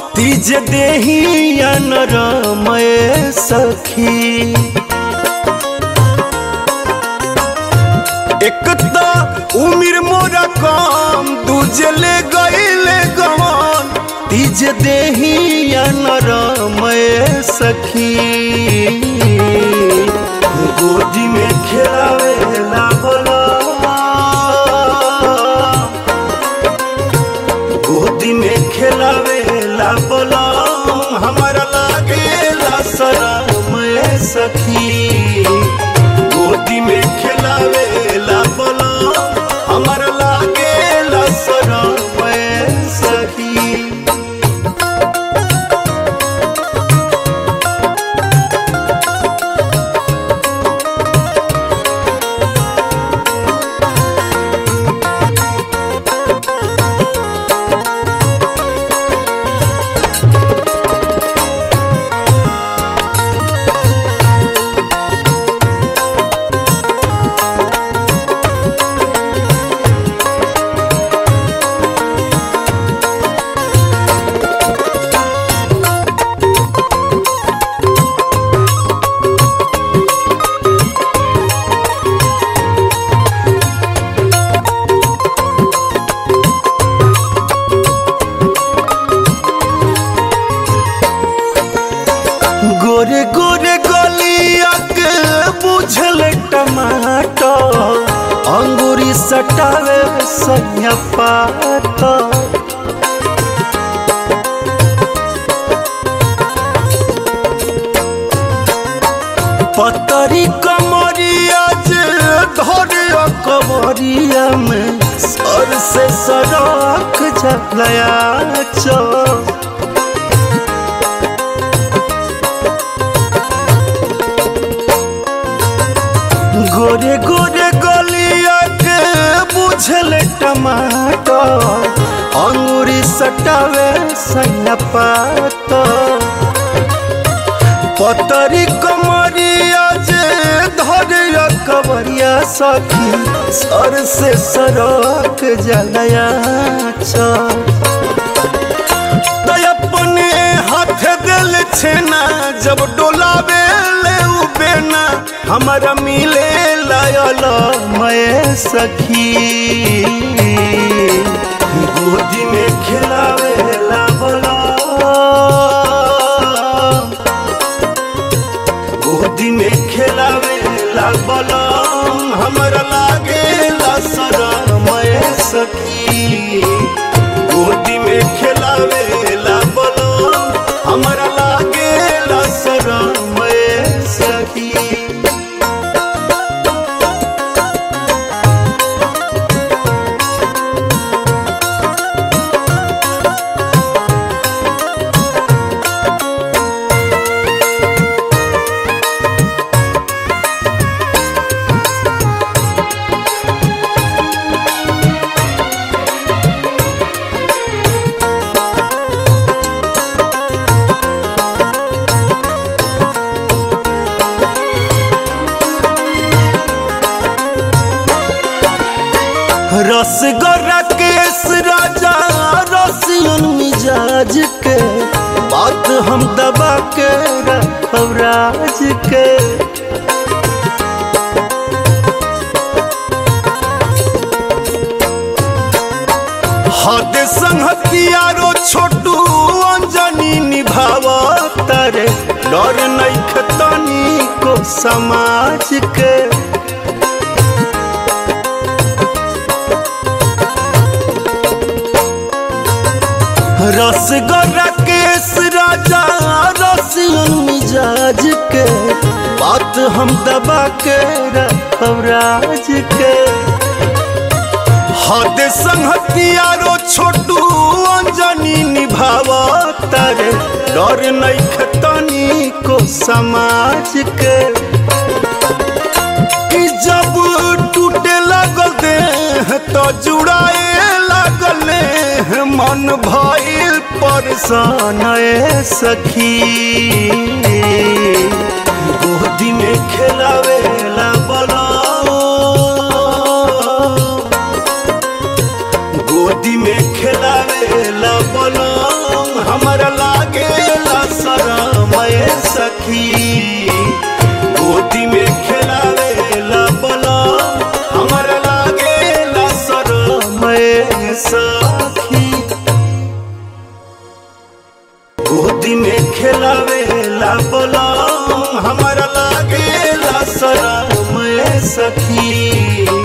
तीज देही नरमय सखी एक त उमिर मोरा कम दूजे ले गईले गवन तीज देही नरमय सखी गोदी में खेलावेला बोला गोदी में खेलावेला बोला हमारा लागेला शरमय सखी गोदी में खेलावेला बोला हमारा लागेला शरमय सखी गोरे गोरे गलिया के बुझल टमाटर अंगूरी सटावे सैया पात पतरी कमरिया जे धरे कमरिया में सर से सड़क जलया चौ गोरे गोरे गलिया के बुझल टमाटर अंगूरी सटावे सैया पात पतरी कमरिया जे धरे कबरिया सखी सर से सरक जलया चल अपने हाथ दिल छेना जब डोलावे ले उ बेना हमारा मिले लायल मैं सखी गोदी में खिलावे ला बोला गोदी में खिलावे ला बोला हमारा लागे ला सरा मैं सखी गोदी में खिलावे ला बोलो हमारा लागे ला सरा मैं सखी रसगोरा केस राजा रसियन मिजाज के बात हम दबा के रखब राज के हद संहतियारो छोटू अंजनी निभाव तारे डर नहीं खतनी को समाज के रसगोरा केस राजा रसियन मिजाज के बात हम दबा के रखब राज के हद संहतियारो छोटू अंजनी निभाव तारे डर नहीं खतनी को समाज के कि जब टूटे लगल देह तो जुड़ाए लगल मन भइल परेशान ए सखी गोदी में खेलावे ला बोला गोदी में खेलावे ला बोला हमारा सखी गोदी में खेलावेला बोला हमरा लागेला शरम ए सखी गोदी में खेलावेला बोला हमरा लागेला शरम ए सखी